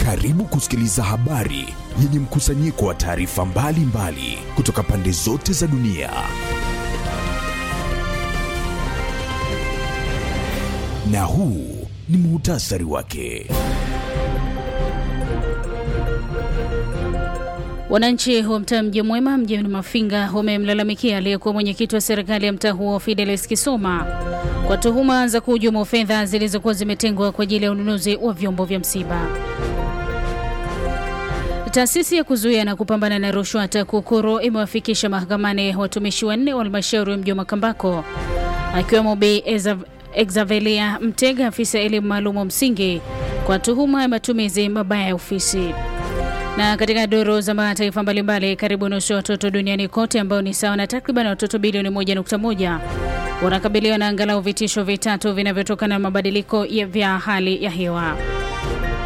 Karibu kusikiliza habari yenye mkusanyiko wa taarifa mbalimbali kutoka pande zote za dunia. Na huu ni muhtasari wake. Wananchi wa mtaa Mji Mwema mjini Mafinga wamemlalamikia aliyekuwa mwenyekiti wa serikali ya mtaa huo Fidelis Kisoma kwa tuhuma za kuhujumu fedha zilizokuwa zimetengwa kwa ajili ya ununuzi wa vyombo vya msiba. Taasisi ya kuzuia na kupambana na rushwa TAKUKURU imewafikisha mahakamani watumishi wanne wa halmashauri ya mji wa Makambako akiwemo Bi Exavelia Mtega, afisa elimu maalum wa msingi kwa tuhuma ya matumizi mabaya ya ofisi. Na katika duru za mataifa mbalimbali, karibu nusu ya watoto duniani kote ambao ni sawa na takriban watoto bilioni 1.1 wanakabiliwa na angalau vitisho vitatu vinavyotokana na mabadiliko ya vya hali ya hewa.